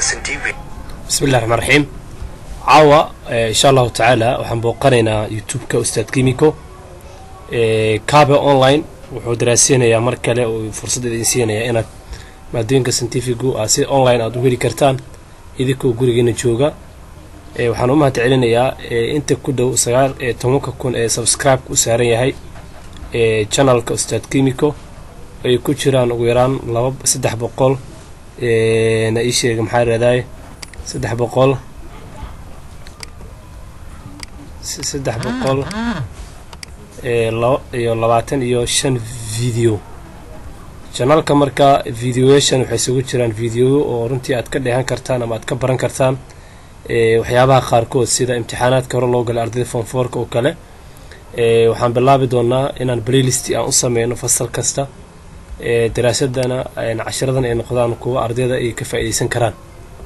bismillahi raxmaan raxiim caawa insha allahu tacaala waxaan booqanaynaa youtube-ka ustaad kimiko cabe online wuxuu daraaseynayaa mar kale uu fursad idin siinayaa inaad maadooyinka scientifigu aad si online aad u heli kartaan idinkoo gurigeena jooga waxaan u mahad celinayaa inta ku dhow sagaal iyo tobanka kun ee subscribe-ka u saaran yahay channelka ustaad kimiko ay ku jiraan ugu yaraan laba saddex boqol na ii sheega maxaa raadaay saddex boqol saddex boqol iyo labaatan iyo shan video janalka marka videoyashan waxay isugu jiraan videoyo oo runtii aad ka dheehan kartaan ama aad ka baran kartaan waxyaabaha qaarkood sida imtixaanaadka hore loo galay ardayda fonfoorka oo kale waxaan bilaabi doonaa inaan playlist aan u sameyno fasal kasta daraasadana cashiradan ay noqdaan kuwa ardayda ay ka faa'iideysan karaan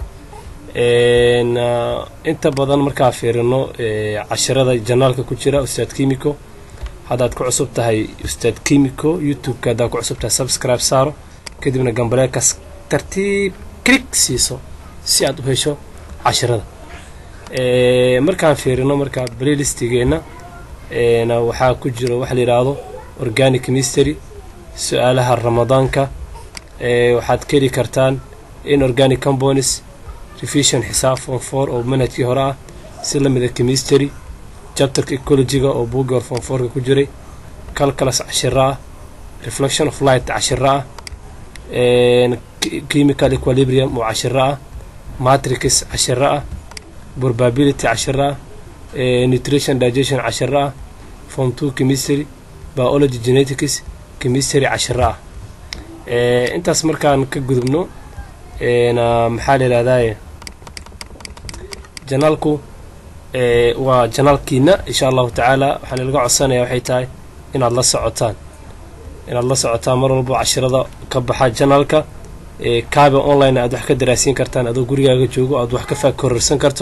inta badan markaa fiirino cashirada janaalka ku jira ustaad kimiko haddaad ku cusub tahay ustaad kimiko youtube-ka haddaad ku cusub tahay subscribe saaro kadibna gambaleelkaas tartiib clig siiso si aad u hesho cashirada markaan fiirino markaa playlistigeenna waxaa ku jiro waxa la yidhaahdo organic mystery su-aalaha ramadaanka waxaad ka heli kartaan in organic componis revision xisaab form four oo manhajkii hore ah si la mida chemistry chapterka ecologiga oo buugii hore form fourka ku jiray calculus cashiro ah reflection of light cashiro ah chemical equilibrium oo cashiro ah matrix cashiro ah probability cashiro ah nutrition digestion cashiro ah form two chemistry biology genetics chemistry cashiro ah intaas markaan ka gudubno maxaa la yidhahdaye janaalku waa janaalkiina insha allahu tacaala waxaan ilaga codsanaya waxay tahay inaad la socotaan inaad la socotaan mar walbo cashirada ka baxa janaalka cabe online aad wax ka daraasiin kartaan adoo gurigaaga joogo aad wax ka faag kororsan karto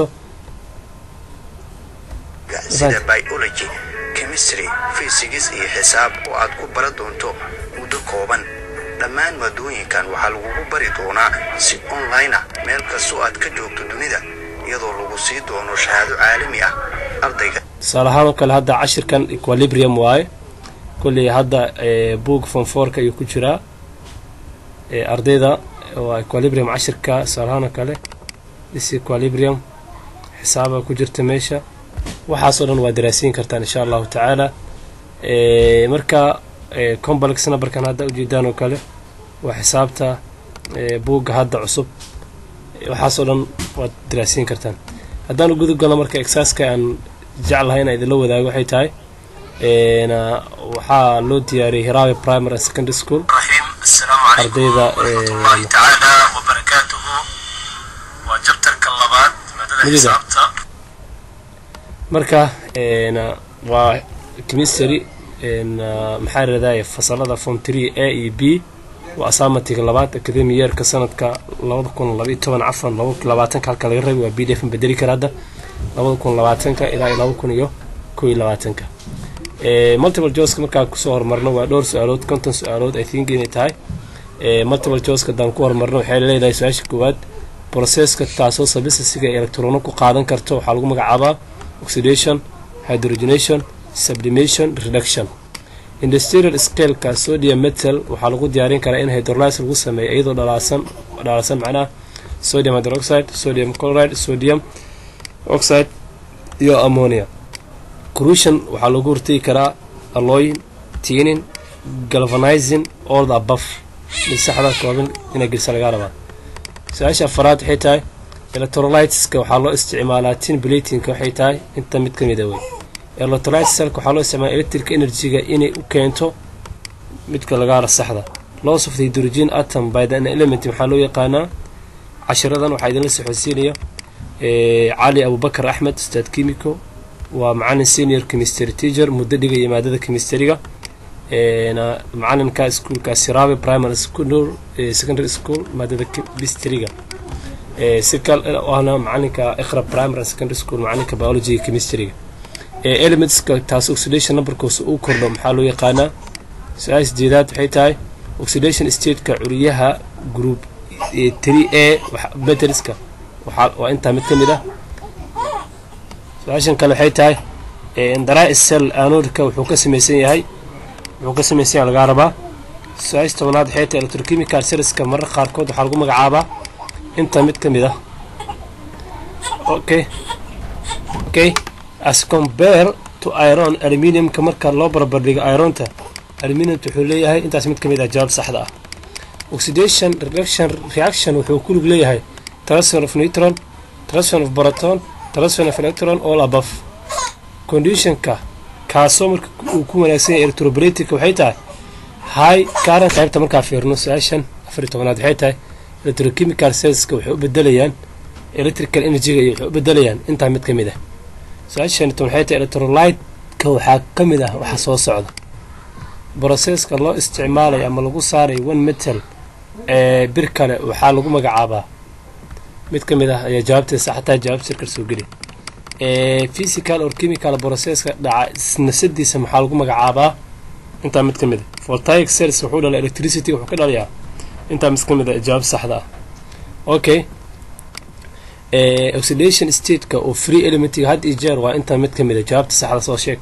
sida biology chemistry fysics iyo xisaab oo aad ku baran doonto muddo kooban dhammaan maadooyinkan waxaa lagugu bari doonaa si online ah meel kastoo aad ka joogto dunida iyadoo lagu sii doono shahaado caalami ah ardayga tusaale ahaan oo kale hadda cashirkan equilibrium waaye kolley hadda boog fonfoorka ayuu ku jiraa ardayda waa equilibrium cashirka tusaale ahaan oo kale is equilibrium xisaaba ku jirta meesha waxaasoo dhan waa daraasiin kartaan insha allahu tacaala marka complex numberkan hadda ujeedaan oo kale waa xisaabta buugga hadda cusub waxaasoo dhan waad daraasiin kartaan haddaan u gudub galno marka exaaska aan jeclahay inaan idinla wadaago waxay tahay waxaa loo diyaariyey hiraawe primary and secondary school ardayda marka waa chemistry maxaa radaaya fasalada form tree a e b waa asaamatiga labaad academi yeerka sanadka labada kun labaiyo toban cafan labaatanka halka laga rabi waa b d f bedeli kara hadda labada kun labaatanka ilaa iyo laba kun iyo kow iyo labaatanka multiple joska markaa kusoo horumarno waa dhowr su-aalood konton su-aalood i think inay tahay multiple joska haddaan ku horumarno waxay leedahay su-aasha koowaad processka taasoo sabisasiga electrono ku qaadan karto waxaa lagu magacaabaa oxidation hydrogenation sublimation reduction industrial scaleka sodium metal waxaa lagu diyaarin karaa in hydrolyse lagu sameeyo iyadoo dhalaasan dhalaasan macnaha sodium hydroxide sodium chloride sodium oxide iyo ammonia corrosion waxaa lagu hortegi karaa alloyin tiinin galvanizing all the above mid saxda kooban inay gelisa lagaa rabaa su-aasha afaraad waxay tahay electrolyteska waxaa loo isticmaalaa tin blatinka waxay tahay inta mid ka mida wey electrolytesalka waxaa loo isticmaala electric energy-ga inay u keento midka lagaara saxda loss of the hydrogen atom by the element maxaa loo yaqaanaa cashiradan waxaa idinla soxodsiinaya cali abubakar axmed ustaad kimiko waa macalin senior chemistry teacher muddo dhigaya maadada chemistryga macalinka iskuolka sirabe primary school secondary school maadada chemistryga sikal ahna macalinka iqra primary and secondary school macalinka biology chemistryga elementska taas oxidation numberkoosa uu kordho maxaa loo yaqaanaa su-aal sideedaad waxay tahay oxidation stateka curiyaha group three a meteriska waxaa waa intaa mid ka mid ah su-aashan kale waxay tahay daraa cell anodka wuxuu ka samaysan yahay wuxuu ka samaysan yahay lagaa rabaa su-aasha tobnaad waxay tahay electrochemical cellska marar qaarkood waxaa lagu magacaabaa inta mid ka mid ah okay okay as compare to iron aluminiumka marka loo barbardhigo ironta aluminiumta wuxuu leeyahay intaas mid ka mid ah jawaab saxda ah oxidation reaction reaction wuxuu ku lug leeyahay transfer of neutron transfer of proton transfer of electron all above conditionka kaasoo marka uu ku wanaagsan yahay electrobratica waxay tahay high current qaybta markaa fiirno su-aashan afar iyo tobanaad waxay tahay electrochemical cellska waxay u bedelayaan electrical energyga iyo waxay u bedelayaan intaa mid ka mid ah su-aashan ton waxay tahay electrolytka waxaa ka mid ah waxa soo socda broseska loo isticmaalayo ama lagu saarayo one metal ee bir kale waxaa lagu magacaabaa mid ka mid ah ayaa jawaabteeda saxataa jawaab sirkar soo geli physical or chemical processka dhaca nafsadiisa maxaa lagu magacaabaa intaa mid ka mid a voltaic cells wuxuu dhalaa electricity wuxuu ka dhalayaa intaa mid ka mid a jawaab saxda ah okay oxidation stateka oo free elementiga had iyo jeer waa intaa mid ka mid a jawaabta saxda soo sheeg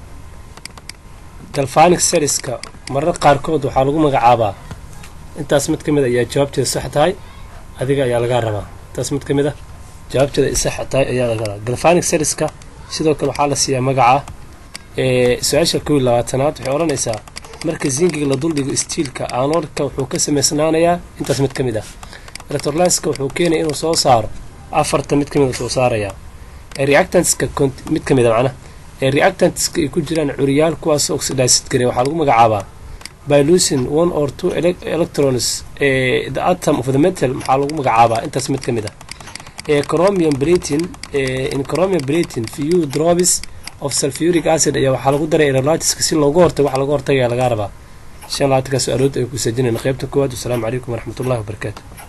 galvanic cellska marar qaarkood waxaa lagu magacaabaa intaas mid ka mid a ayaa jawaabteeda sax tahay adiga ayaa lagaa rabaa intaas mid ka mid a jawaabteeda ay sax tahay ayaa laga rabaa galvanic cellska sidoo kale waxaa la siiyaa magaca su-aasha kow iyo labaatanaad waxay odhanaysaa marka zingiga la duldhigo stiilka anoodka wuxuu ka samaysnaanayaa intaas mid ka mid ah electrolyska wuxuu keenaya inuu soo saaro afarta mid ka mid a soo saarayaa reactantska mid ka mid a macnaha ee reactantska ay ku jiraan curiyaal kuwaas oxidized gare waxaa lagu magacaabaa by losing one or two electrons ee the atom of the metal maxaa lagu magacaabaa intaas mid ka mid ah ee chromium bratin in chromium bratin few drops of sulfuric acid ayaa waxaa lagu daray electrolytiska si looga hortago waxa laga hortagaya lagaa rabaa shan labaatanka su-aalood ay ku sajinayna qaybta koowaad wasalaamu calaykum waraxmatullahi wabarakaatu